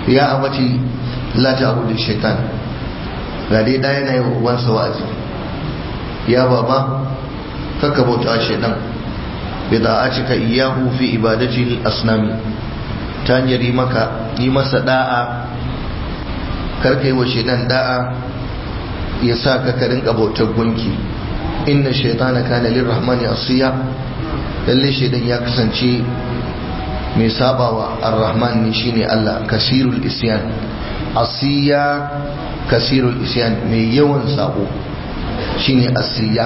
ya abati la ta'budu shaitan ga dai ɗaya na yi wa ubansa wa'azi ya baba kaka bauta shaitan bi da'atika iyyahu fi ibadati al-asnami ta hanyar yi maka yi masa da'a karka yi wa shaitan da'a ya sa ka ka rinka bautar gunki inna shaitana kana lirrahmani asiya lalle shaitan ya kasance mai sabawa ar-rahman ne shine Allah kasirul isyan asiya kasirul isyan mai yawan sabo shine asiya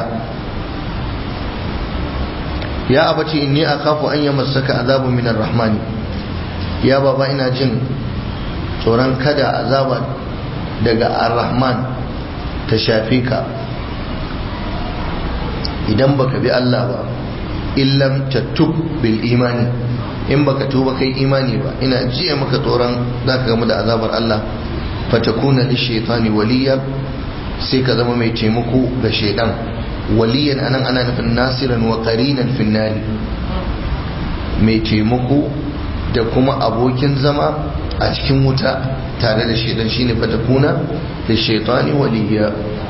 ya abaci inni akhafu an yamassaka azabu min ar-rahmani ya baba ina jin tsoron kada azaba daga ar-rahman ta shafe ka idan baka bi Allah ba illam tattub bil imani in baka tuba kai imani ba ina jiya maka tsoron zaka gamu da azabar Allah fatakuna li shaytani waliya sai ka zama mai taimako ga shaidan waliyan anan ana nufin nasiran wa qarinan finnari mai taimako da kuma abokin zama a cikin wuta tare da shaidan shine fatakuna da shaitani waliya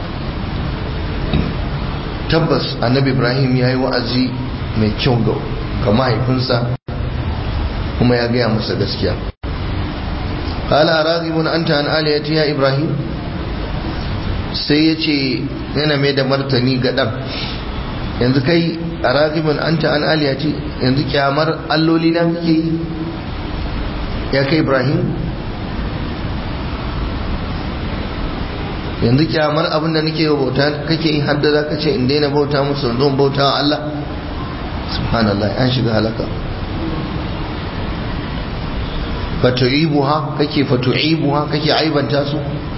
tabbas annabi ibrahim ya yi wa'azi mai kyau ga mahaifinsa kuma ya gaya masa gaskiya قال راغب أنت عن آلهتي يا إبراهيم sai ya ce yana mai da martani ga ɗan yanzu kai a ragibin an ta an aliyati yanzu kyamar alloli na kake yi ya kai ibrahim yanzu kyamar abinda nake yi bauta kake yi hadda za ka ce in daina bauta musu don bauta wa Allah subhanallah an shiga halaka fatu'ibuha kake fatu'ibuha kake aibanta su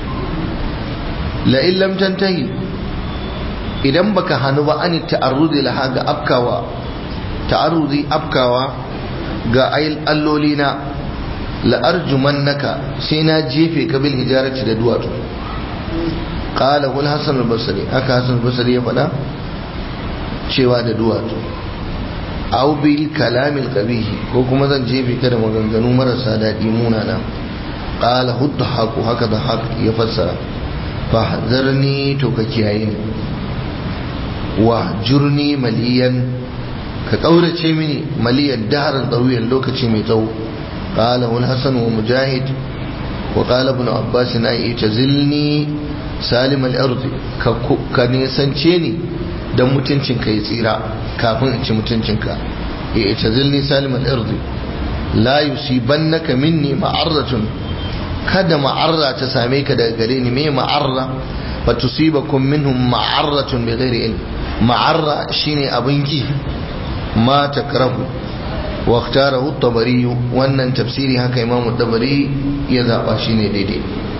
la in lam tantahi idan baka hanu ba an ta'arrudi laha ga afkawa ta'arrudi afkawa ga ayil allolina la arjumannaka sai na jefe ka bil hijarati da duwatsu qala hul hasan al-basri haka hasan al-basri ya faɗa cewa da duwatsu aw bil kalamil qabih ko kuma zan jefe ka da maganganu marasa daɗi munana qala hudhaku haka da haka ya fassara fahzarni to ka kiyaye ni wa jurni maliyan ka kaurace mini maliyan daharan tsawiyan lokaci mai tsawo qala wal hasan wa mujahid wa qala ibn abbas na itazilni salim al ard ka ka nisance ni dan mutuncin ka ya tsira kafin in ci mutuncin ka itazilni salim al ard la yusibannaka minni ma'arratun kada ma'arra ta same ka daga gare ni me ma'arra fa tusibakum minhum ma'arratun bi ghairi ilm ma'arra shine abin ki ma takrahu wa ikhtarahu at-tabari wannan tafsiri haka imamu tabari ya zaba shine daidai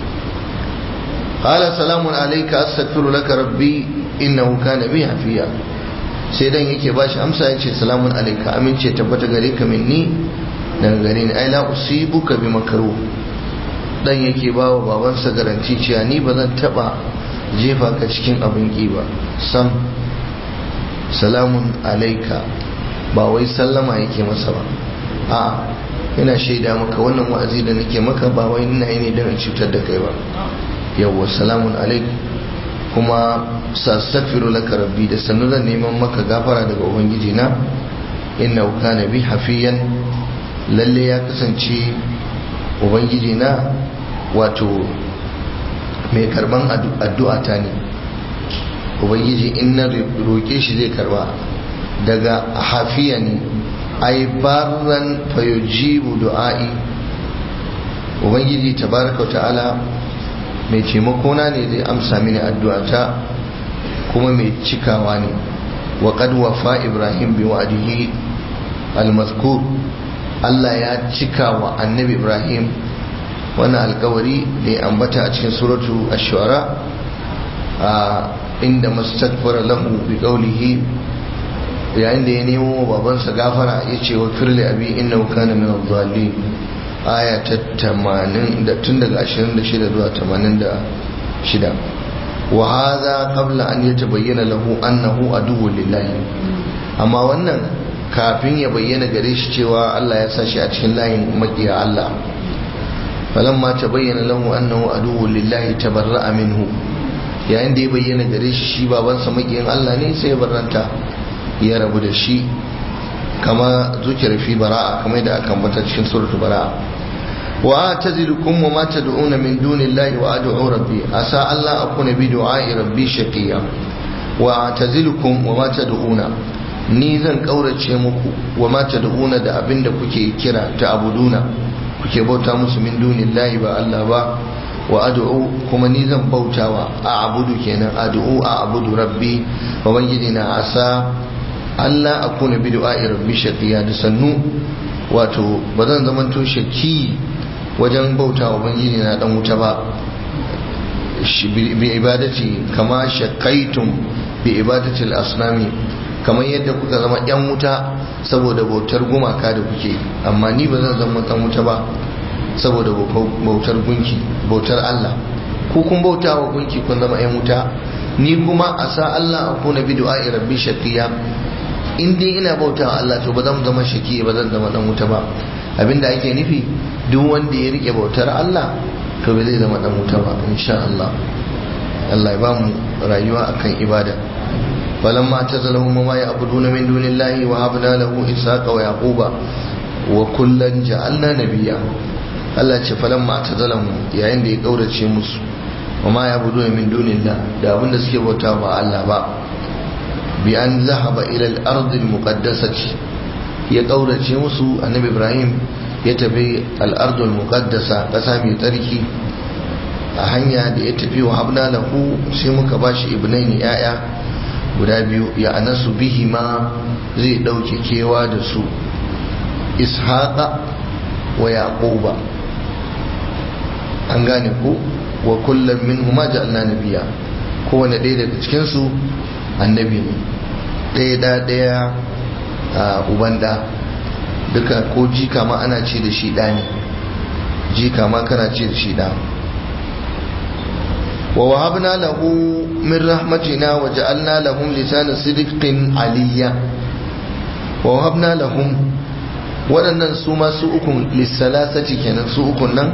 qala salamun alayka astaghfiru laka rabbi innahu kana bi hafiya sai dan yake bashi amsa yace salamun alayka amince tabbata gare ka minni daga gare ni ai la usibuka bi makruh dan yake ba wa babansa garanti cewa ni ba zan taba jefa ka cikin abin ki ba sam salamun alaika ba wai sallama yake masa ba a ina shaida maka wannan wa'azi da nake maka ba wai ina yi ne don in cutar da kai ba yawwa salamun alaik kuma sastaghfiru laka rabbi da sannu zan neman maka gafara daga ubangiji na inna kana bi hafiyan lalle ya kasance ubangiji na wato mai karban addu'a ta ne ubangiji in na roƙe shi zai karba daga hafiya ne ai barran fayojibu du'a'i ubangiji tabaraka wa ta'ala mai taimakona ne zai amsa mini addu'a ta kuma mai cikawa ne wa qad wafa ibrahim bi wa'dihi al-mazkur Allah ya cika wa annabi Ibrahim wannan alkawari da ya ambata a cikin suratu ash-shu'ara a inda mastakbara lahu bi qawlihi yayin da ya nemo babansa gafara ya ce wa firli abi innahu kana min adh-dhalin aya ta 80 da tun daga 26 zuwa 86 wa hadha qabla an yatabayyana lahu annahu aduwwun lillahi amma wannan kafin ya bayyana gare shi cewa Allah ya sa shi a cikin layin makiya Allah falamma tabayyana lahu annahu aduwwun lillahi tabarra'a minhu yayin da ya bayyana gare shi shi babansa makiyin Allah ne sai ya barranta ya rabu da shi kama zuciyar fi bara'a kamar da aka ambata cikin suratul bara'a wa atazilukum wa ma tad'una min dunillahi wa ad'u rabbi asa Allah akuna bi du'a'i rabbi shaqiya wa atazilukum wa ma tad'una ni zan kaurace muku wa ma tad'una da abinda kuke kira ta abuduna kuke bauta musu min dunillahi ba Allah ba wa ad'u kuma ni zan bautawa a abudu kenan ad'u a abudu rabbi wa bangiji na asa Allah akuna bi du'a'i rabbi shaqiya da sannu wato ba zan zamanto shaki wajen bautawa bangiji na dan wuta ba bi ibadati kama shakaitum bi ibadati al-asnami kamar yadda kuka zama yan wuta saboda bautar gumaka da kuke amma ni ba zan zama dan wuta ba saboda bautar gunki bautar Allah ku kun bauta wa gunki kun zama yan wuta ni kuma a sa Allah a kuna bi du'a'i rabbi shaqiya in dai ina bauta wa Allah to ba zan zama shaki ba zan zama dan wuta ba abinda ake nufi duk wanda ya rike bautar Allah to ba zai zama dan wuta ba insha Allah Allah ya ba mu rayuwa akan ibada فلما اعتزلهم وما يعبدون من دون الله وهبنا له إسحاق ويعقوب وكلا جعلنا نبيا Allah ce falan ma ta zalamu yayin da ya kaurace musu wa ma ya budu min dunillah da abin da suke bauta ba Allah ba bi an zahaba ila al-ard al-muqaddasati ya kaurace musu annabi Ibrahim ya tafi al-ard al-muqaddasa kasa mai tsarki a hanya da ya tafi wa habna lahu sai muka bashi ibnaini yaya guda biyu ya anasu bihi ma zai dauke kewa da su ishaqa wa yaquba an gane ku wa kullum min huma ja'alna nabiya kowane ɗaya daga cikin su annabi ne ɗaya da ɗaya uban da duka ko jika ma ana ce da shi ɗa ne jika ma kana ce da shi ɗa wa wahabna lahu min rahmatina wa ja'alna lahum lisana sidqin aliyya wa wahabna lahum waɗannan su ma su ukun lissalasati kenan su ukun nan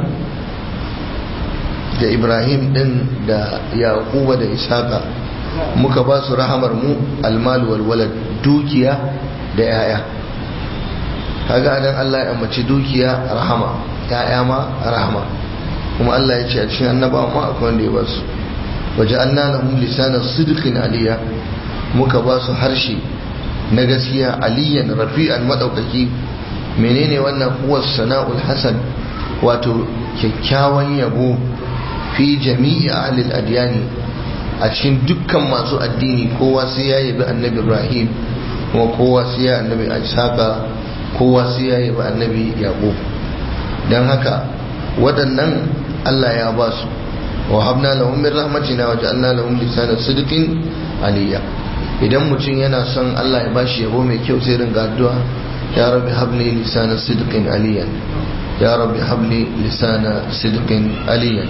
da ibrahim din da yaquba da ishaqa muka ba su rahamar mu almalu wal walad dukiya da yaya kaga anan Allah ya ambaci dukiya rahama yaya ma rahama kuma Allah ya ce a cikin annabawa ma akwai wanda ya ba su waja'alna lahum lisana sidqin aliya muka ba su harshe na gaskiya aliyan rafi'an madaukaki menene wannan huwa sana'ul hasan wato kyakkyawan yabo fi jami'i ahlil adyani a cikin dukkan masu addini kowa sai ya yabi annabi ibrahim kuma kowa sai ya annabi ishaqa kowa sai ya yabi annabi yaqub dan haka waɗannan Allah ya ba su wa habna lahum min rahmatina wa ja'alna lahum lisana sidqin aliyya idan mutum yana son Allah ya bashi yabo mai kyau sai ringa addu'a ya rabbi habli lisana sidqin aliyan ya rabbi habli lisana sidqin aliyan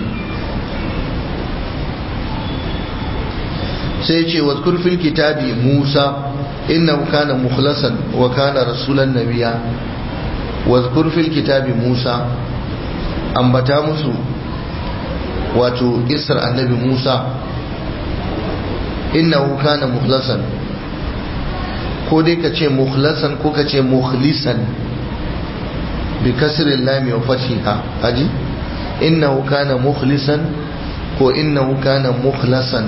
sai ce wa fil kitabi Musa innahu kana mukhlasan wa kana rasulan nabiya wa fil kitabi Musa ambata musu wato isar annabi Musa innahu kana mukhlasan ko dai ka ce mukhlasan ko ka ce mukhlisan bi kasrin lami wa fathiha haji innahu kana mukhlisan ko innahu kana mukhlasan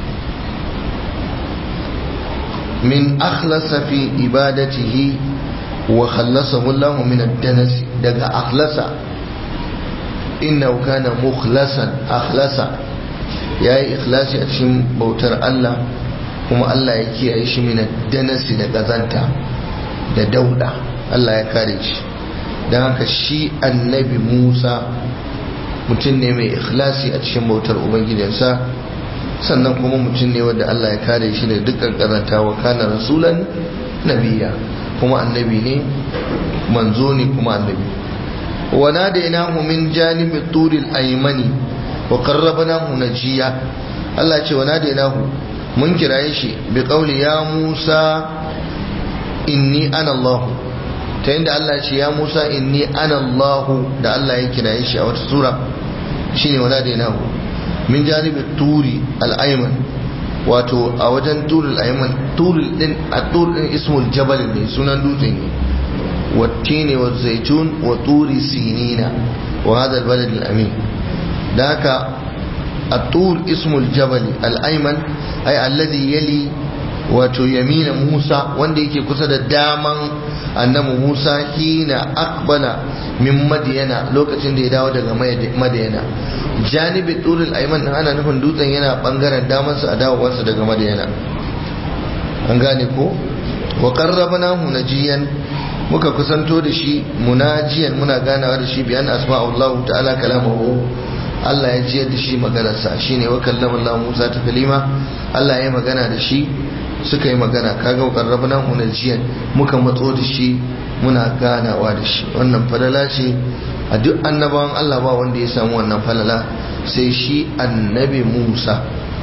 min akhlasa fi ibadatihi wa khallasahu Allah min ad-danas daga akhlasa innahu kana mukhlasan akhlasa yayi ikhlasi a cikin bautar Allah kuma Allah ya kiyaye shi min ad-danas da kazanta da dauda Allah ya kare shi dan haka shi annabi Musa mutum ne mai ikhlasi a cikin bautar ubangijinsa sannan kuma mutum ne wanda Allah ya kare shi da dukkan karanta wa kana rasulan nabiya kuma annabi ne manzo ne kuma annabi wa nadainahu min janibi turil aymani wa qarrabnahu najiya Allah ce wa nadainahu mun kiraye shi bi qawli ya Musa inni ana Allah ta inda Allah ce ya Musa inni ana Allahu da Allah ya kira shi a wata sura shine wala da nahu min janibi turi al-ayman wato a wajen turul ayman turul din a turul din ismul jabal ne sunan dutse ne wattini wa zaitun wa turi sinina wa hada al-balad al-amin da haka at-tur ismul jabal al-ayman ay alladhi yali wato yamina Musa wanda yake kusa da daman annabi Musa hina akbala min madiyana lokacin da ya dawo daga madiyana janibi turul ayman din ana nufin dutsen yana bangaren damansa a dawowarsa daga madiyana an gane ko wa qarrabnahu najiyan muka kusanto da shi munajiyan muna ganawa da shi biyan asma'ullahu ta'ala kalamahu Allah ya jiyar da shi maganarsa shine wa kallama Allah Musa ta kalima Allah ya magana da shi suka yi magana kaga qarrabna hunajiyan muka matso da shi muna ganawa da shi wannan falala ce a duk annabawan Allah ba wanda ya samu wannan falala sai shi annabi Musa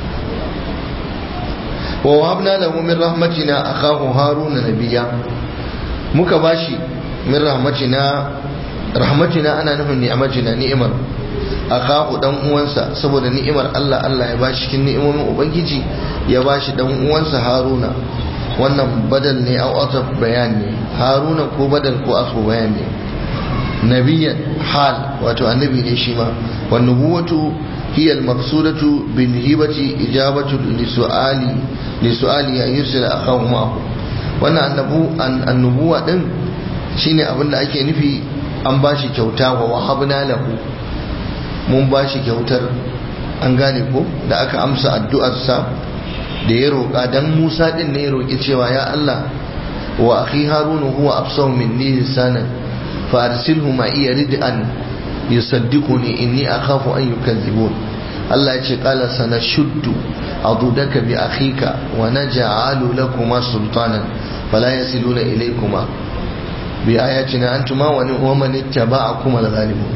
wa wahabna lahu min rahmatina akahu haruna nabiyya muka bashi min rahmatina rahmatina ana nufin ni'amatina ni'imar akahu dan uwansa saboda ni'imar Allah Allah ya bashi cikin ni'imomin ubangiji ya bashi dan uwansa Haruna wannan badal ne au asaf bayan ne Haruna ko badal ko asfu bayan ne nabiyan hal wato annabi ne shi ma wan nubuwatu hiya al maqsudatu bin hibati ijabatu li su'ali li su'ali ya yursila akahu ma'ahu wannan annabu annubuwa din shine abin da ake nufi an bashi kyauta wa wahabna lahu mun ba shi kyautar an gane ko da aka amsa addu'arsa da ya roƙa dan Musa din ne ya roƙi cewa ya Allah wa akhi haruna huwa afsahu minni lisanan fa arsilhu ma iya rid'an yusaddiquni inni akhafu an yukazzibun Allah ya ce qala sanashuddu adudaka bi akhika wa naj'alu lakuma sultanan fala yasiluna ilaykuma bi ayatina antuma wa man ittaba'akum al-ghalibun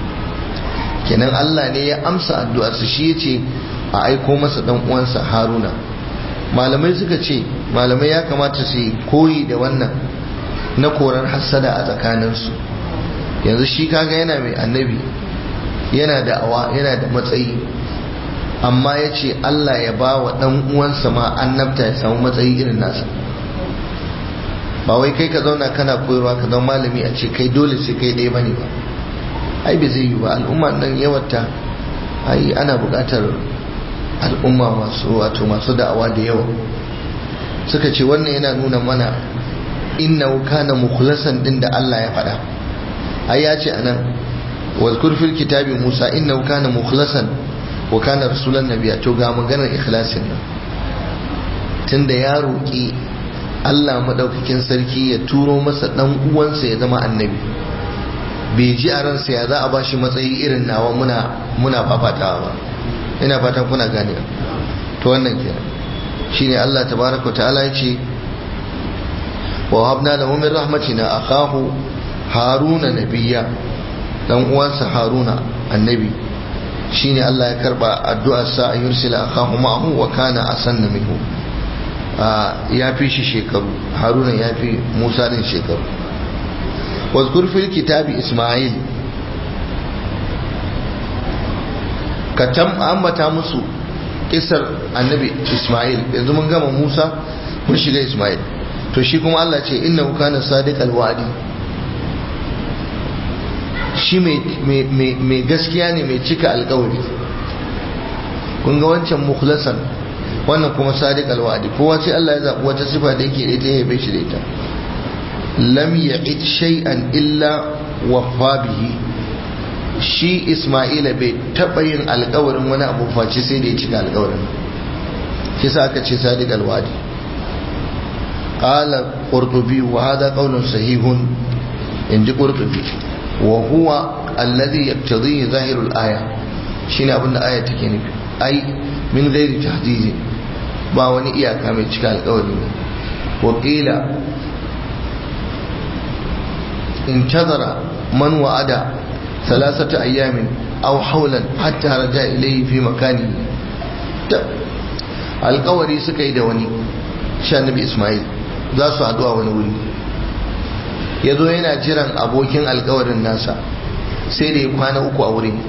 kenan Allah ne ya amsa addu'arsa shi ya ce a aiko masa dan uwansa Haruna malamai suka ce malamai ya kamata su koyi da wannan na korar hassada a tsakaninsu yanzu shi kaga yana mai annabi yana da awa yana da matsayi amma ya ce Allah ya ba wa dan uwansa ma annabta ya samu matsayi irin nasa ba wai kai ka zauna kana koyarwa ka zama malami a ce kai dole sai kai ɗaya bane ba ai bai zai yi ba al'umma nan yawata ai ana buƙatar al'umma masu wato masu da'awa da yawa suka ce wannan yana nuna mana innahu kana mukhlasan din da Allah ya faɗa ai ya ce anan wazkur fil kitabi Musa innahu kana mukhlasan wa kana rasulan nabiyya to ga maganar ikhlasin nan tunda ya roki Allah madaukakin sarki ya turo masa dan uwansa ya zama annabi bai ji a ransa ya za a bashi matsayi irin nawa muna muna fafatawa ba ina fatan kuna gane to wannan kenan shine Allah tabaraka ta'ala ya ce wa habna lahu min rahmatina akahu haruna nabiyya dan uwansa haruna annabi shine Allah ya karba addu'ar sa an yursila akahu ma'ahu wa kana asanna minhu ya fi shi shekaru haruna ya fi musa din shekaru واذكر في الكتاب إسماعيل كتم أمتا مسو kisar annabi Ismail yanzu mun gama Musa mun shiga Ismail to shi kuma Allah ce inna kana sadiq alwadi shi mai gaskiya ne mai cika alkawari kun ga wancan mukhlasan wannan kuma sadiq alwadi kowa sai Allah ya zaɓi wata sifa da yake da ita ya bai shi da ita lam ya'id shay'an illa waffa bihi shi Isma'ila bai taɓa yin alkawarin wani abu face sai da ya cika alkawarin shi sa aka ce sadiq alwadi qala qurtubi wa hada qawlun sahihun inji qurtubi wa huwa alladhi yaqtadi zahirul aya shine abin da aya take nufi ai min ghairi tahdidi ba wani iyaka mai cika alkawari ne wa qila انتظر من وعد ثلاثة أيام أو حولا حتى رجع إليه في مكانه alkawari suka yi da wani sha nabi ismail za su haɗu a wani wuri ya zo yana jiran abokin alkawarin nasa sai da ya kwana uku a wurin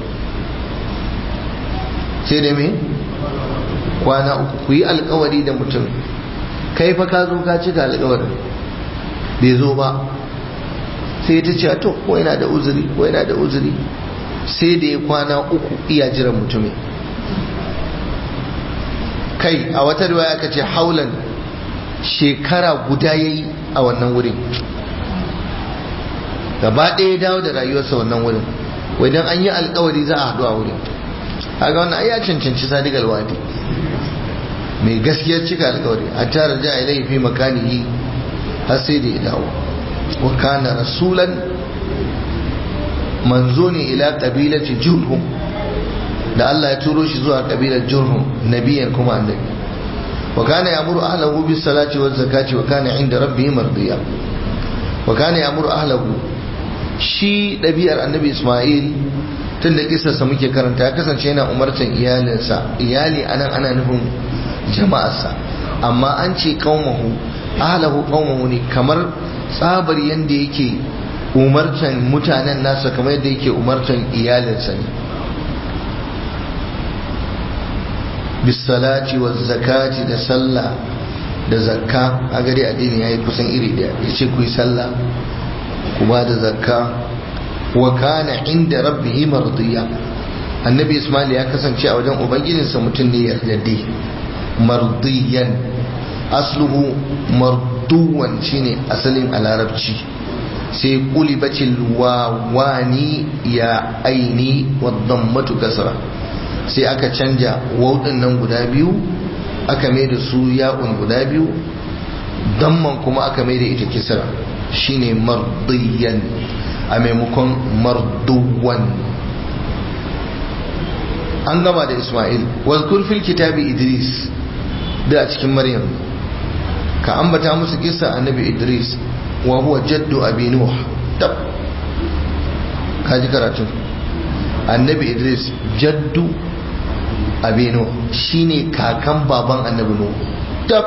sai da me kwana uku ku yi alkawari da mutum kai fa ka zo ka cika alkawarin bai zo ba sai ta ce to ko yana da uzuri ko yana da uzuri sai da ya kwana uku iya jiran mutumin kai a wata riwaya aka ce haulan shekara guda ya yi a wannan wurin gaba ɗaya dawo da rayuwarsa wannan wurin wajen an yi alkawari za a haɗu a wurin haka wannan ai ya cancanci sadiq alwadi mai gaskiyar cika alkawari a tara ja ilai fi makanihi har sai da ya dawo wa kana rasulan manzo ne ila kabilati jurhum da Allah ya turo shi zuwa kabilar jurhum nabiyan kuma annabi wa kana ya'muru ahlahu bis salati waz zakati wa kana inda rabbih mardiya wa kana ya'muru ahlahu shi ɗabi'ar annabi Ismail tun da kisarsa muke karanta ya kasance yana umartan iyalinsa iyali anan ana nufin jama'arsa amma an ce qaumahu ahlahu qaumahu ne kamar tsabar yanda yake umartan mutanen nasa kamar yadda yake umartan iyalinsa ne bisalati wa zakati da sallah da zakka a gari addini ya yi kusan iri daya ya ce ku yi sallah ku ba da zakka wa kana inda rabbihi mardiya annabi ismail ya kasance a wajen ubangijinsa mutum ne yardadde mardiyan asluhu marduwan shine asalin a larabci sai kulibacin wawani ya aini wa dammatu kasra sai aka canja waudin nan guda biyu aka mai da su ya'un guda biyu damman kuma aka mai da ita kisra shine mardiyan a maimakon marduwan an gama da ismail wazkur fil kitabi idris da a cikin maryam ka ambata musu kisa annabi idris wa huwa jaddu abi nuh tab kaji karatun annabi idris jaddu abi nuh shine kakan baban annabi nuh tab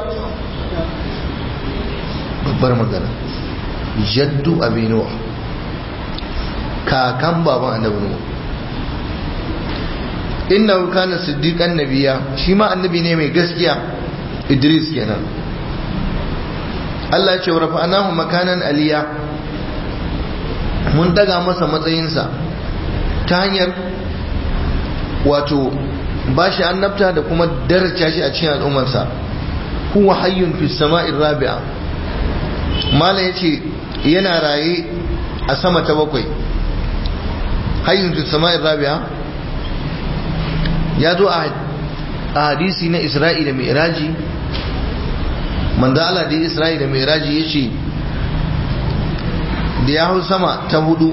babbar magana jaddu abi nuh kakan baban annabi nuh inna kana siddiqan nabiya shi ma annabi ne mai gaskiya idris kenan Allah ce wa rafa'anahu makanan aliya mun daga masa matsayinsa ta hanyar wato ba shi annabta da kuma daraja shi a cikin al'ummarsa huwa hayyun fi sama'in rabi'a mala yace yana raye a sama ta bakwai hayyun fi sama'in rabi'a ya zo a hadisi na isra'i da mi'raji manzo Allah da isra'i da mi'raji yace da ya hau sama ta hudu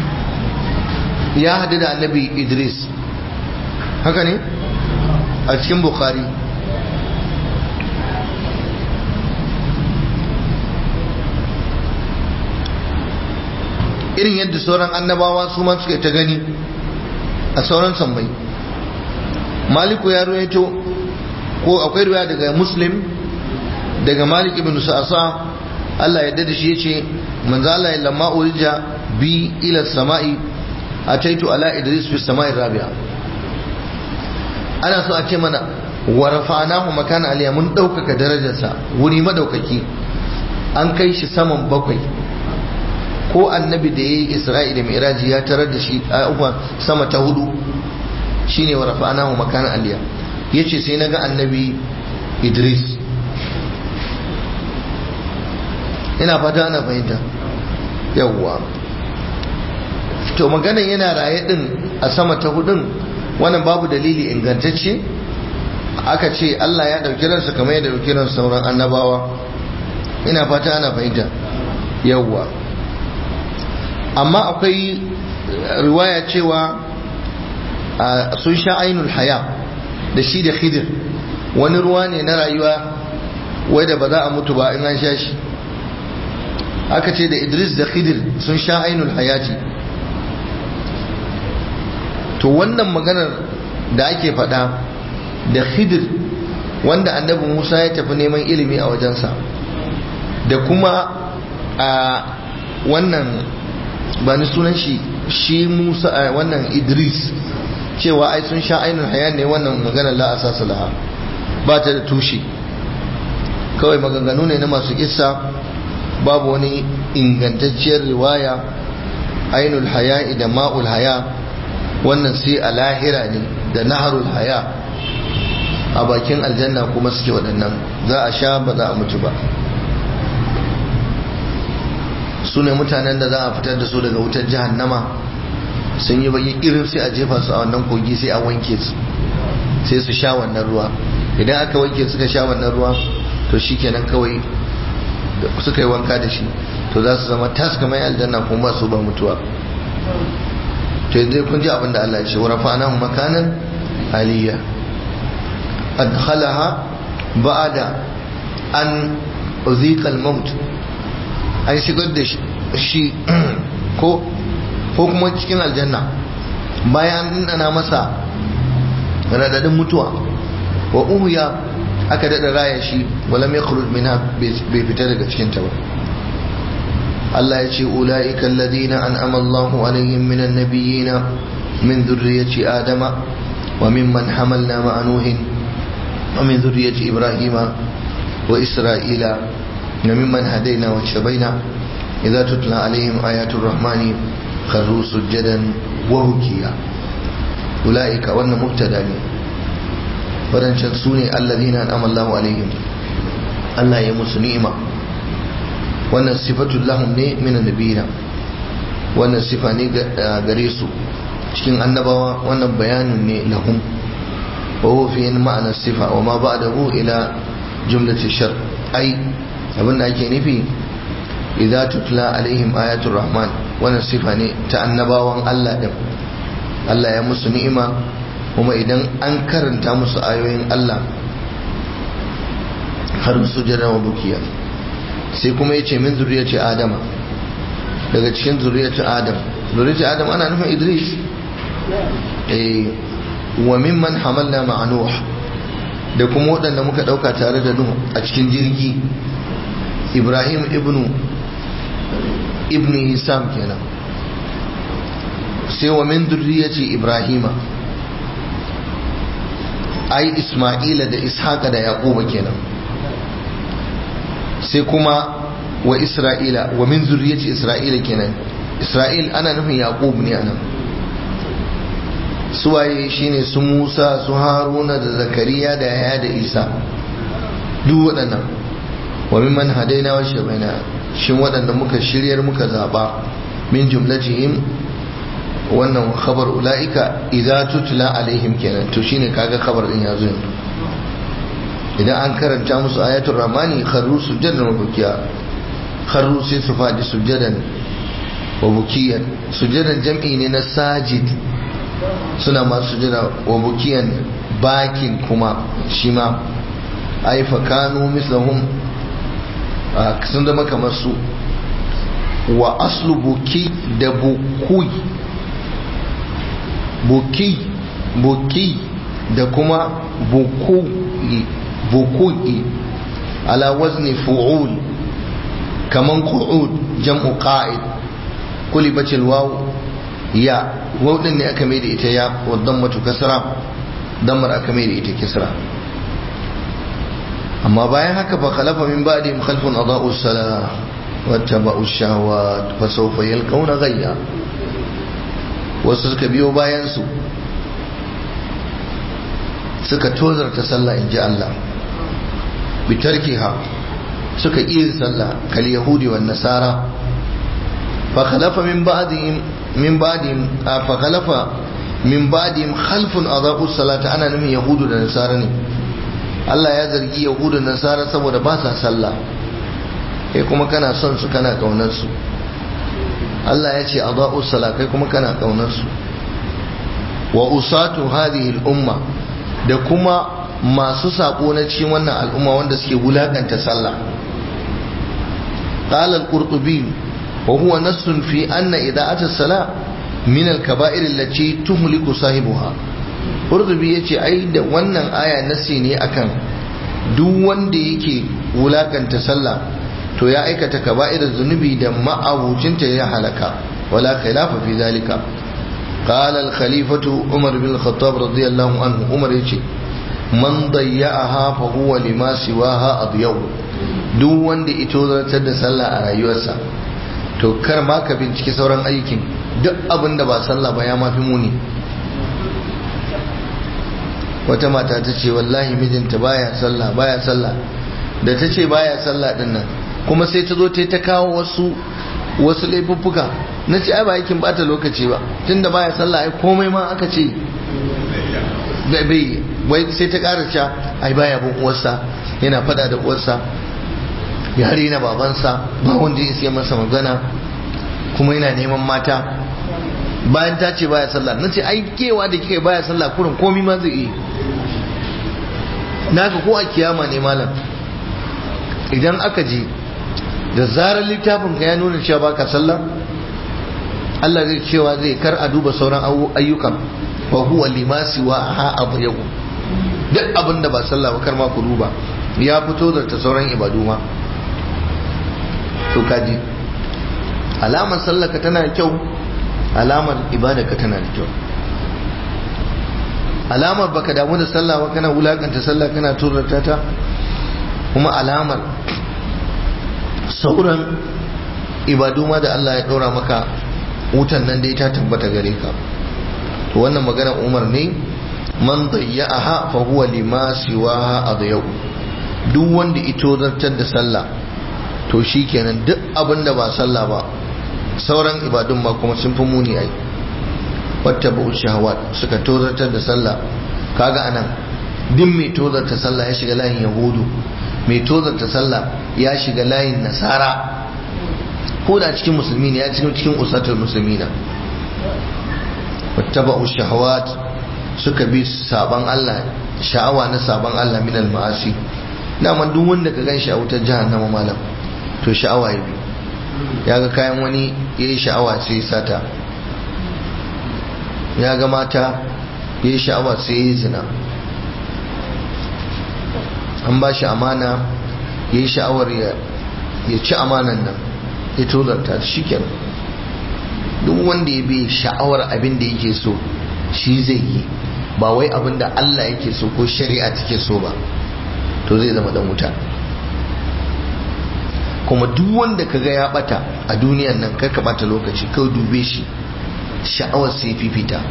ya hadu da annabi idris haka ne a cikin bukhari irin yadda sauran annabawa su ma suka ta gani a sauran sammai maliku ya ruwaito ko akwai ruwa daga muslim daga malik ibn sa'asa Allah ya da shi yace manzo Allah lamma urija bi ila samai ataitu ala idris fi samai rabi'a ana so a ce mana wa rafa'nahu makana aliya mun daukaka darajarsa wuri madaukaki an kai shi saman bakwai ko annabi da yayi isra'i da mi'raji ya tarar da shi a sama ta hudu shine wa rafa'nahu makana aliya yace sai naga annabi idris ina fata ana fahimta yawwa to maganan yana raye din a sama ta hudun wannan babu dalili ingantacce aka ce Allah ya dauki ransa kamar ya dauki ran sauran annabawa ina fata ana fahimta yawwa amma akwai riwaya cewa sun sha ainul haya da shi da khidir wani ruwa ne na rayuwa wai da ba za a mutu ba in an sha shi aka ce da idris da khidir sun sha ainul hayati to wannan maganar da ake faɗa da khidir wanda annabi musa ya tafi neman ilimi a wajensa da kuma a wannan ba ni sunan shi shi musa wannan idris cewa ai sun sha ainihin haya ne wannan maganar la asasa laha ba ta da tushe kawai maganganu ne na masu kissa babu wani ingantacciyar riwaya ainul haya da ma'ul haya wannan sai a lahira ne da naharul haya a bakin aljanna kuma suke waɗannan za a sha ba za a mutu ba su ne mutanen da za a fitar da su daga wutar jahannama sun yi baki irin sai a jefa su a wannan kogi sai a wanke su sai su sha wannan ruwa idan aka wanke suka sha wannan ruwa to shikenan kawai suka yi wanka da shi to za su zama tas kamar aljanna kuma ba su ba mutuwa to yanzu kun ji abin da Allah ya ce wa rafa'nahu makanan aliyya adkhalaha ba'da an uziqa al-maut an shigar da shi ko ko kuma cikin aljanna bayan an dana masa radadin mutuwa wa uhuya aka daɗa raya shi walam ya khruj minha bai fita daga cikin ta ba Allah ya ce ulaika alladhina an'ama Allahu alaihim minan nabiyyina min dhurriyyati adama wa mimman hamalna ma'a nuhin wa min dhurriyyati ibrahima wa isra'ila wa mimman hadaina wa shabaina idza tutla alaihim ayatul rahmani kharru sujadan wa bukiya ulaika wannan mubtada ne wadancan su ne allazina an'ama Allahu alaihim Allah ya musu ni'ima wannan sifatul lahum ne min annabiyina wannan sifa ne gare su cikin annabawa wannan bayanin ne lahum wa huwa fi ma'anar sifa wa ma ba'dahu ila jumlati shar ai abin da ake nufi idza tutla alaihim ayatul rahman wannan sifa ne ta annabawan Allah din Allah ya musu ni'ima kuma idan an karanta musu ayoyin Allah har su jira wa bukiya sai kuma ya ce min zuriyar adama daga cikin zuriyar adam zuriyar adam ana nufin idris wa mimman hamalna ma'a nuh da kuma waɗanda muka ɗauka tare da nuh a cikin jirgi ibrahim ibnu ibnu hisam kenan sai wa min zuriyati ibrahima ai isma'ila da ishaqa da yaquba kenan sai kuma wa isra'ila wa min zuriyati isra'ila kenan isra'il ana nufin yaqub ne anan suwaye shine su musa su haruna da zakariya da yaya da isa duk waɗannan wa mimman hadaina wa shabaina shin waɗanda muka shiryar muka zaba min jumlatihim wannan khabar ula'ika idza tutla alaihim kenan to shine kaga khabar din yazo yanzu idan an karanta musu ayatul rahmani kharru sujadan wa bukiya kharru sai su fadi sujadan wa bukiyan sujadan jam'i ne na sajid suna masu sujada wa bukiyan bakin kuma shi ma ai fa kanu mislahum sun zama kamar su wa aslu buki da bukui buki buki da kuma buku'i buku'i ala wazni fu'ul kaman qu'ud jam'u qa'id kulibat alwaw ya waw din ne aka mai da ita ya wa dammatu kasra dammar aka mai da ita kisra amma bayan haka fa khalafa min ba'dihim khalfun adaa'u as-salah wattaba'u ash-shahawat fa sawfa yalqawna ghayya wasu suka biyo bayan su suka tozarta sallah in ji Allah bitarkiha suka iya sallah kal yahudi wan nasara fa khalafa min ba'dihim min ba'dihim fa khalafa min ba'dihim khalfun adaa'u salata ana nufin yahudu da nasara ne Allah ya zargi yahudu da nasara saboda ba sa sallah kai kuma kana son su kana kaunar su Allah ya ce adaa'u salat kai kuma kana kaunar su wa usatu hadhihi al-umma da kuma masu sako na cikin wannan al'umma wanda suke wulakanta sallah قال القرطبي وهو نص في أن إذاعة الصلاة من الكبائر التي تهلك صاحبها قرطبي yace ai da wannan aya nasi ne akan duk wanda yake wulakanta sallah to ya aikata kaba'irar zunubi da ma'abucinta ya halaka wala khilafa fi zalika قال الخليفة عمر بن الخطاب رضي الله عنه عمر يجي من ضيعها فهو لما سواها أضيو duk wanda ito zartar da sallah a rayuwarsa to kar ma ka binciki sauran aikin duk abin da ba sallah ba ya mafi muni wata mata ta ce wallahi mijinta baya sallah baya sallah da ta ce baya sallah din nan kuma sai ta zo ta ta kawo wasu wasu laifuffuka na ce ai ba aikin bata lokaci ba tunda baya sallah ai komai ma aka ce bai wai sai ta ƙara cewa ai baya bin uwarsa yana fada da uwarsa ya na babansa ba wanda ya siya masa magana kuma yana neman mata bayan ta ce baya sallah na ce ai kewa da kika baya sallah kurin komai ma zai yi naka ko a kiyama ne malam idan aka je da zarar littafin ka ya nuna cewa baka sallah Allah zai cewa zai kar a duba sauran ayyukan wa huwa limasi wa ha abu duk abin da ba sallah ba kar ma ku duba ya fito da ta sauran ibadu ma to kaji alamar sallaka tana da kyau alamar ibadaka tana da kyau alamar baka damu da sallah ba kana wulakanta sallah kana turata ta kuma alamar sauran ibadu ma da Allah ya ɗora maka wutan nan dai ta tabbata gare ka to wannan magana umar ne man dayya'aha fa huwa lima siwaha adyau duk wanda ito zartar da sallah to shikenan duk abin da ba sallah ba sauran ibadun ma kuma sun fi muni ai wata ba shahawat suka tozartar da sallah kaga anan din mai tozarta sallah ya shiga layin yahudu mai tozarta sallah ya shiga layin nasara ko da cikin musulmi ne ya cikin cikin usatul musulmina wattaba'u shahawat suka bi saban Allah sha'awa na saban Allah min al-ma'asi dama duk wanda ka ganshi a wutar jahannama malam to sha'awa ya bi ya ga kayan wani yayi sha'awa sai sata ya ga mata yayi sha'awa sai yayi zina an ba shi amana yayi sha'awar ya ci amanan nan ya tozarta shi kenan duk wanda ya bi sha'awar abin da yake so shi zai yi ba wai abin da Allah yake so ko shari'a take so ba to zai zama dan wuta kuma duk wanda kaga ya bata a duniyan nan kar ka bata lokaci kawai dube shi sha'awar sai fifita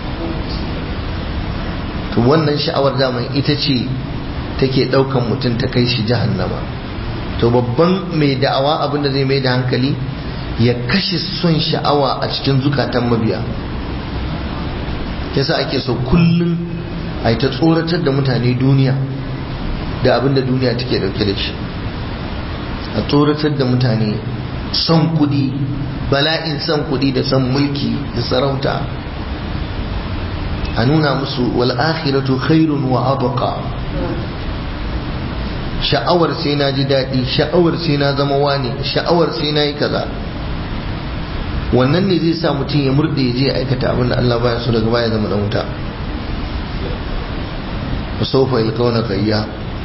to wannan sha'awar zaman ita ce take daukan mutum ta kai shi jahannama to babban mai da'awa abin da zai mai da hankali ya kashe son sha'awa a cikin zukatan mabiya yasa ake so kullum a ta tsoratar da mutane duniya da abin da duniya take dauke da shi a tsoratar da mutane son kudi bala'in son kudi da son mulki da sarauta a nuna musu wal akhiratu khairun wa abqa sha'awar sai na ji daɗi sha'awar sai na zama wani sha'awar sai na yi kaza wannan ne zai sa mutum ya murɗe ya je ya aikata abin da Allah baya so daga baya zama dan wuta wa sawfa yalqawna gayya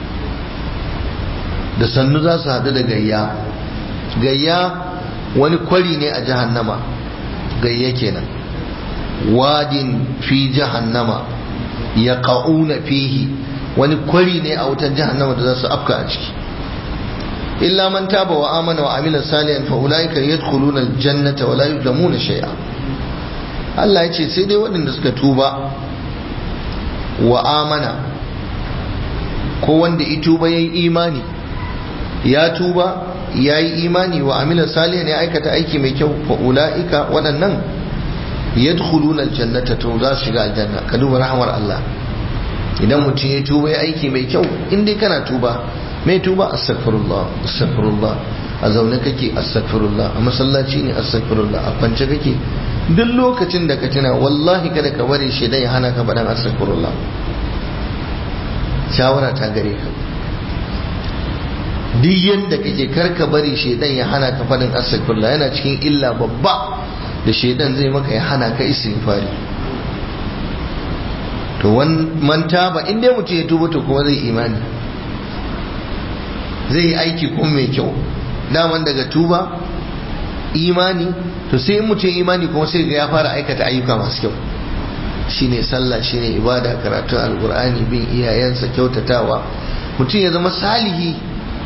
da sannu za su haɗu da gayya gayya wani kwari ne a jahannama gayya kenan wadin fi jahannama ya ƙa'una fihi wani kwari ne a wutan jahannama da za su afka a ciki illa man taba wa amana wa amila salihan fa ulaika yadkhuluna aljannata wa la yuzlamuna shay'a Allah ya ce sai dai waɗanda suka tuba wa amana ko wanda ya tuba yayi imani ya tuba yayi imani wa amila salihan ya aikata aiki mai kyau fa ulaika waɗannan yadkhuluna aljannata to za su shiga aljanna ka duba rahmar Allah idan mutum ya tuba ya aiki mai kyau in dai kana tuba mai tuba astaghfirullah astaghfirullah a zaune kake astaghfirullah a masallaci ne astaghfirullah a kwance kake duk lokacin da ka tuna wallahi kada ka bari shaidan ya hana ka faɗan astaghfirullah shawara ta gare ka duk yadda kake kar ka bari shaidan ya hana ka faɗin astaghfirullah yana cikin illa babba da shaidan zai maka ya hana ka istighfari to man taba in dai mutum ya tuba to kuma zai imani zai yi aiki kuma mai kyau daman daga tuba imani to sai in mutum imani kuma sai ga ya fara aikata ayyuka masu kyau shine sallah shine ibada karatun alkur'ani bin iyayensa kyautatawa mutum ya zama salihi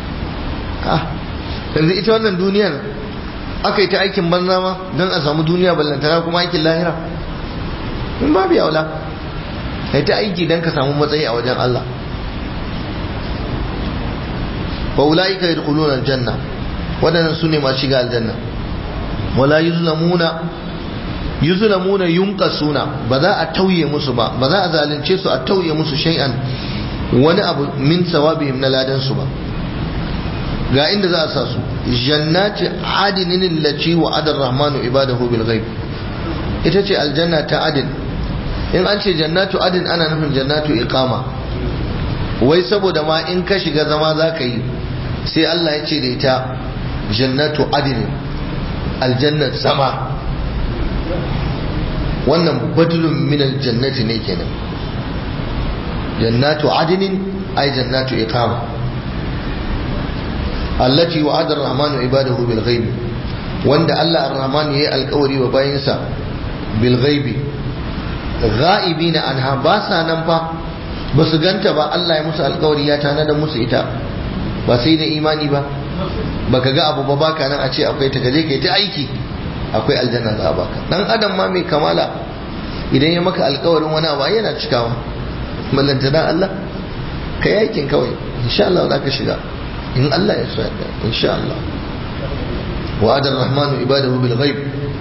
yanzu ita wannan duniyar aka yi ta aikin banza ma don a samu duniya ballantana kuma aikin lahira in babu yaula kai ta aiki don ka samu matsayi a wajen Allah wa ulaika yadkhuluna aljanna wadannan sune masu shiga aljanna wala yuzlamuna yuzlamuna yunqasuna ba za a tauye musu ba ba za a zalunce su a tauye musu shay'an wani abu min sawabihim na ladan su ba ga inda za a sa su jannati adinin allati wa adar rahmanu ibadahu bil ghaib ita ce aljanna ta adin in an ce jannatu adin ana nufin jannatu iqama wai saboda ma in ka shiga zama za ka yi sai Allah ya ce da ita jannatu adin aljannat sama wannan badlun min aljannati ne kenan jannatu adinin ay jannatu iqama allati wa'ada ar-rahmanu ibadahu bil ghaib wanda Allah ar-rahman yayi alƙawari wa bayinsa bil ghaibi ghaibina anha ba sa nan fa ba su ganta ba Allah ya musu alƙawari ya tana da musu ita ba sai da imani ba baka ga abu ba baka nan a ce akwai ta gaje kai ta aiki akwai aljanna za a baka dan adam ma mai kamala idan ya maka alƙawarin wani abu yana cikawa mallanta dan Allah kai aikin kawai insha Allah za ka shiga in Allah ya so yadda insha Allah وعد الرحمن عباده بالغيب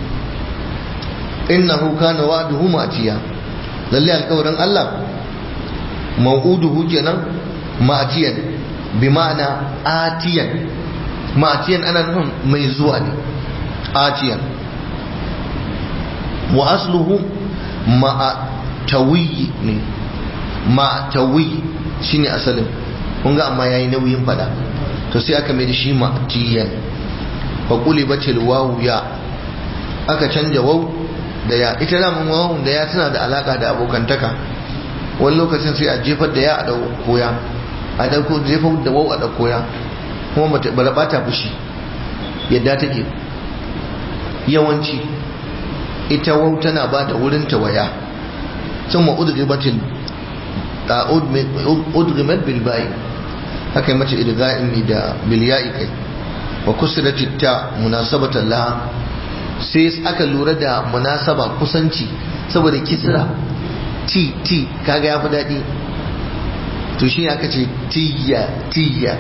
إنه كان وعده مأتيا للي القول الله موعوده جنا مأتيا بمعنى آتيا مأتيا أنا نهم ميزواني آتيا وأصله ما توي ما توي شيني أسلم kunga amma yayi nauyin fada to sai aka mai da shi ma'tiyan faƙuli batil wawu ya aka canja wau da ya ita damun wawun da ya tana da alaka da abokantaka wani lokacin sai a jefar da ya a ɗauko ya a ɗauko jefar da wau a ɗauko ya kuma ba ba ta fushi yadda take yawanci ita wau tana ba da wurin ta waya sun ma udribatil udrimat bilbayi haka yi mace idga'in da bilya'i kai wa kusirat ta munasabatan laha sai aka lura da munasaba kusanci saboda kisra ti ti kaga ya fi daɗi to shi aka ce tiya tiya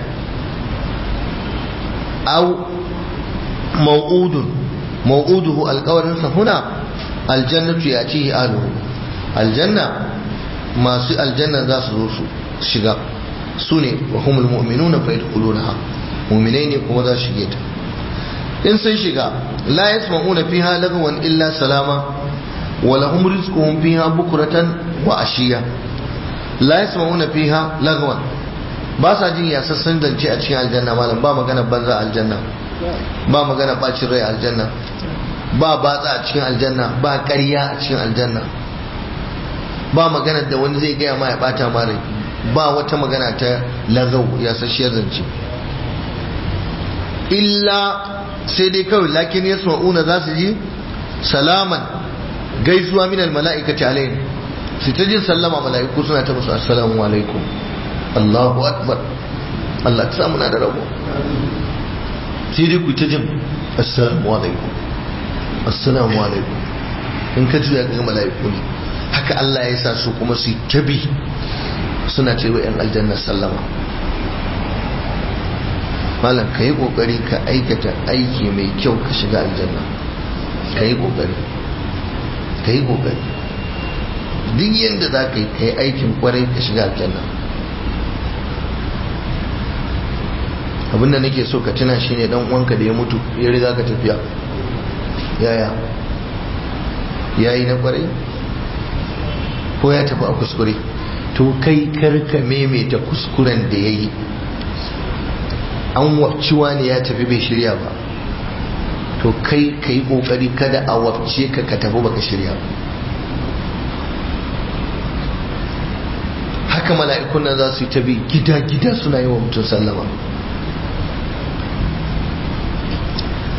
au mau'udun mau'uduhu alƙawarinsa huna aljannatu ya ce aluhu aljanna masu aljanna za su zo su shiga su ne wa humul mu'minuna fa yadkhulunaha muminai ne kuma za su shige ta in sun shiga la yasma'una fiha lagwan illa salama wa lahum rizquhum fiha bukratan wa ashiya la yasma'una fiha lagwan ba sa jin yasassan zance a cikin aljanna malam ba magana banza aljanna ba magana bacin rai aljanna ba batsa a cikin aljanna ba ƙarya a cikin aljanna ba magana da wani zai gaya ma ya bata ma rai ba wata magana ta lagau yasasshiyar zance illa sai dai kawai lakin ya una za su ji salaman gaisuwa min mala'ikati alayhim su ta jin sallama mala'iku suna ta musu assalamu alaikum Allahu akbar Allah ta samu na da rabo sai dai ku ta jin assalamu alaikum assalamu alaikum in ka juya ga mala'iku ne haka Allah ya sa su kuma su tabi suna ce wa 'yan aljanna sallama malam ka yi kokari ka aikata aiki mai kyau ka shiga aljanna ka yi kokari ka yi kokari duk yadda za ka yi ka yi aikin kwarai ka shiga aljanna abinda nake so ka tuna shine dan uwanka da ya mutu ya riga ka tafiya yaya yayi na kwarai ko ya tafi a kuskure to kai karka maimaita kuskuren da ya yi an wabciwa ne ya tafi bai shirya ba to kai ka yi kokari kada a wabce ka ka tafi baka shirya ba haka mala'ikun nan za su yi tabi gida-gida suna yi wa mutum sallama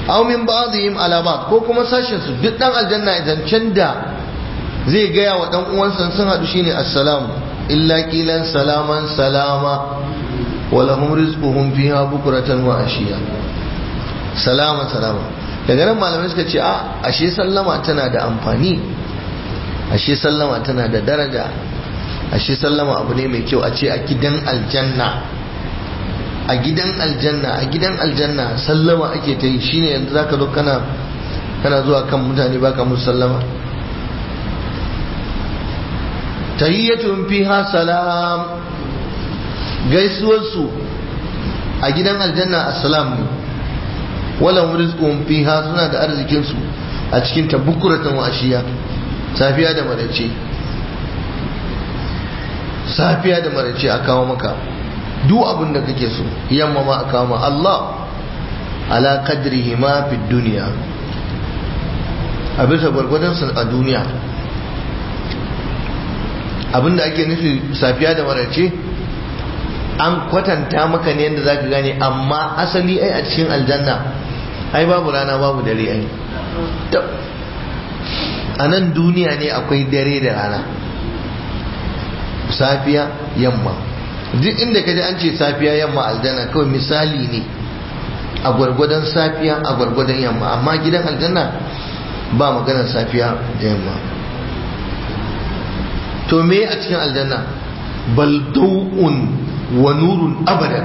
aw min ba'dihim ala ba'd ko kuma sashin su duk dan aljanna zancen da zai gaya wa dan uwansa sun hadu shine assalamu illa qilan salaman salama wa lahum rizquhum fiha bukratan wa ashiya salama salama daga nan malamai suka ce a ashe sallama tana da amfani ashe sallama tana da daraja ashe sallama abu ne mai kyau a ce a gidan aljanna a gidan aljanna a gidan aljanna sallama ake ta yi shine yanzu zaka zo kana kana zuwa kan mutane baka musu sallama tahiyyatun fiha salam gaisuwar su a gidan aljanna assalam ne wala rizqun fiha suna da arzikin su a cikin tabukuratan wa ashiya safiya da marace safiya da marace a kawo maka duk abin da kake so yamma ma a kawo ma Allah ala qadrihi ma fi duniya a bisa gwargwadon sa a duniya abin da ake nufi safiya da marace an kwatanta maka ne yadda zaka gane amma asali ai a cikin aljanna ai babu rana babu dare ai a nan duniya ne akwai dare da rana safiya yamma duk inda ka ji an ce safiya yamma aljanna kawai misali ne a gwargwadon safiya a gwargwadon yamma amma gidan aljanna ba maganar safiya da yamma to me a cikin aljanna baldau'un wa nurun abadan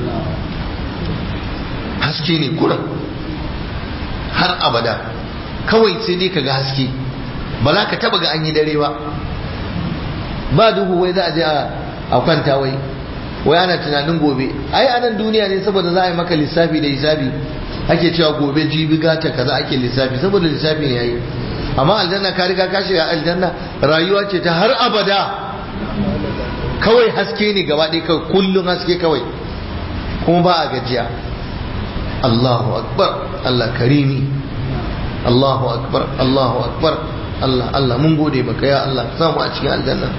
haske ne kuran har abada kawai sai dai ka ga haske ba za ka taba ga an yi dare ba ba duhu wai za a je a kwanta wai wai ana tunanin gobe ai a nan duniya ne saboda za a yi maka lissafi da hisabi ake cewa gobe jibi gata kaza ake lissafi saboda lissafi ne yayi amma aljanna ka riga ka shiga aljanna rayuwa ce ta har abada kawai haske ne gaba ɗaya kawai kullum haske kawai kuma ba a gajiya Allahu akbar Allah karimi Allahu akbar Allahu akbar Allah Allah mun gode maka ya Allah ka samu a cikin aljanna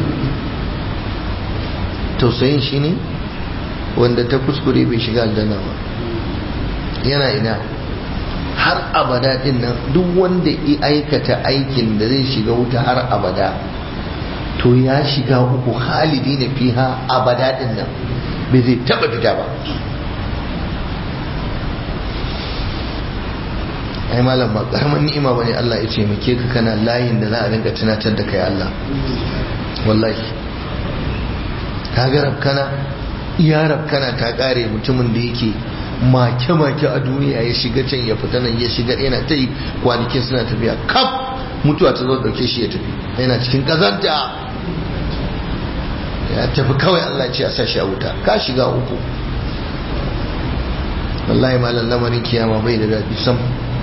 tausayin shi ne wanda ta kuskure bai shiga aljanna ba yana ina har abada din nan duk wanda ya aikata aikin da zai shiga wuta har abada to ya shiga uku halidi na fiha abada din nan bai zai taba fita ba ai malam ba karamin ni'ima bane Allah ya ce muke ka kana layin da za a rinka tunatar da kai Allah wallahi ka ga rabkana iya rabkana ta kare mutumin da yake make-make a duniya ya shiga can ya fita nan ya shiga yana ta yi kwanakin suna tafiya kaf mutuwa ta zo dauke shi ya tafi yana cikin kazanta ya tafi kawai Allah ce a sa shi a wuta ka shiga uku wallahi malam lamarin kiyama bai da daɗi sam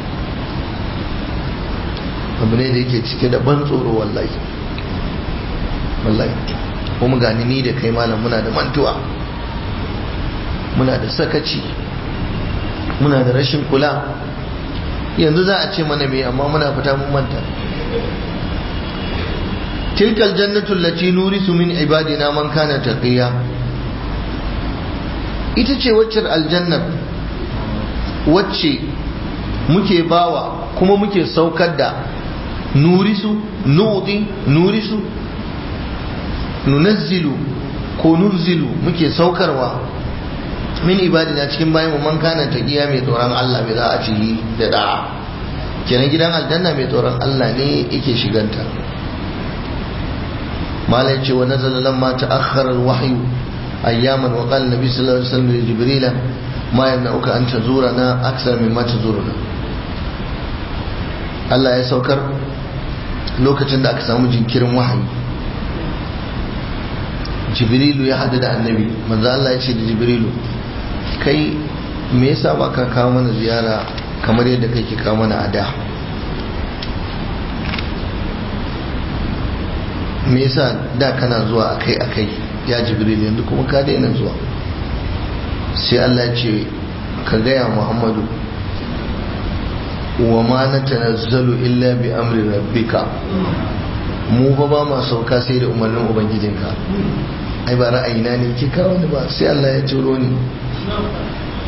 abu ne da yake cike da ban tsoro wallahi wallahi kuma gani ni da kai malam muna da mantuwa muna da sakaci muna da rashin kula yanzu za a ce mana me amma muna fita mun manta tilkal jannatu allati nurisu min ibadina man kana taqiya ita ce waccar aljannar wacce muke bawa kuma muke saukar da nurisu nu'ti nurisu nunazzilu ko nurzilu muke saukarwa min ibadina cikin bayan mu man kana taqiya mai tsoron Allah mai za a ci da da'a kenan gidan aljanna mai tsoron Allah ne yake shiganta malai ce wa nazala lamma ta'akhkhara al-wahyu ayyaman wa qala nabi sallallahu alaihi wasallam li jibril ma yamna'uka an tazurana akthar mimma tazuruna Allah ya saukar lokacin da aka samu jinkirin wahayi jibrilu ya hadu da annabi manzo Allah ya ce da jibrilu kai me yasa ba ka kawo mana ziyara kamar yadda kake kawo mana a da me yasa da kana zuwa akai akai ya jibril yanzu kuma ka daina zuwa sai Allah ce ka gaya muhammadu wa ma na tanazzalu illa bi amri rabbika mu fa ba ma sauka sai da umarnin ubangijinka ai ba ra'ayina ne ki kawo ni ba sai Allah ya turo ni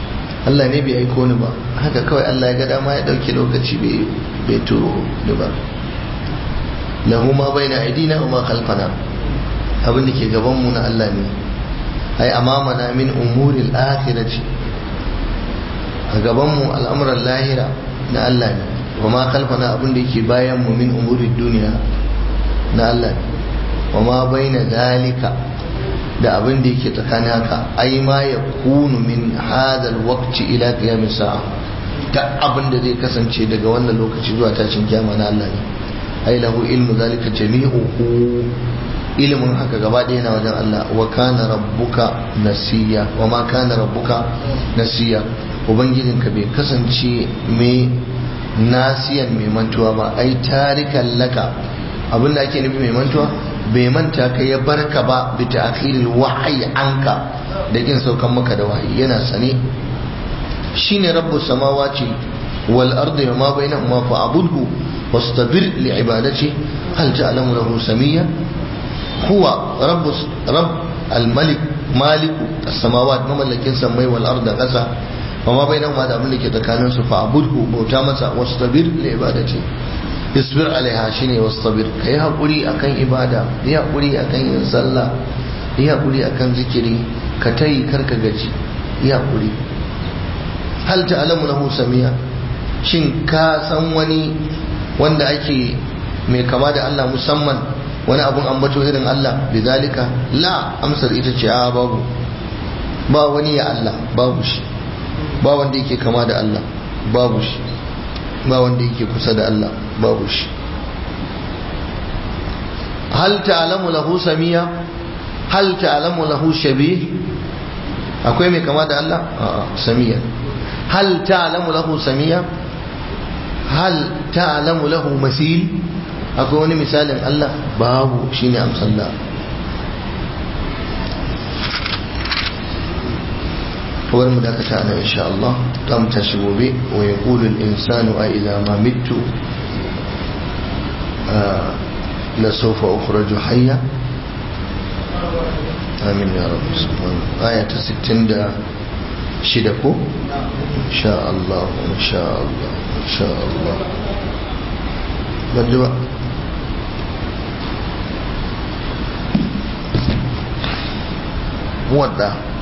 Allah ne bai aiko ni ba haka kawai Allah ya ga dama ya dauke lokaci bai turo ni ba lahu ma baina aidina wa ma khalfana abin da ke gaban mu na Allah ne ai amamana min umuril akhirati a gaban mu al'amuran lahira na Allah ne wa ma khalfana abin da yake bayan mu min umurid duniya na Allah ne wa ma baina zalika da abin da yake tsakanin haka ai ma ya kunu min hadal waqti ila qiyamis sa'a ta abin da zai kasance daga wannan lokaci zuwa tashin kiyama na Allah ne ai lahu ilmu zalika jami'uhu ilimin haka gaba ɗaya na wajen Allah wa kana rabbuka nasiya wa ma kana rabbuka nasiya ubangijinka bai kasance mai nasiyan mai mantuwa ba ai tarikan laka abin da ake nufi mai mantuwa bai manta ka ya barka ba bi ta'khiril wahyi anka da kin saukan maka da wahayi yana sane shine rabbus samawati wal ardi wa ma bainahuma fa'budhu wastabir li ibadati hal ta'lamu lahu samiyya huwa rabbus rabb al malik maliku as-samawat mamallakin samai wal arda qasa wa ma bainahuma da abin da ke tsakanin su fa'budhu bauta masa wastabir li ibadati isbir alaiha shine wastabir kai hakuri akan ibada yi hakuri akan yin sallah yi hakuri akan zikiri ka tayi karka gaji yi hakuri hal ta'lamu lahu samiya shin ka san wani wanda ake mai kama da Allah musamman wani abun ambato irin Allah bizalika la amsar ita ce a babu ba wani ya Allah babu shi ba wanda yake kama da Allah babu shi ba wanda yake kusa da Allah babu shi hal ta'lamu lahu samiya hal ta'lamu lahu shabih akwai mai kama da Allah a'a samiya hal ta'lamu lahu samiya hal ta'lamu lahu masil akwai wani misalin Allah babu shine amsalla kawar mu dakata nan insha Allah ta mu tashi gobe wa yaqulu al-insanu a idza ma mittu la sawfa ukhraju hayya amin ya rabbi subhanahu aya ta 66 ko insha Allah insha Allah insha Allah banjuwa muwadda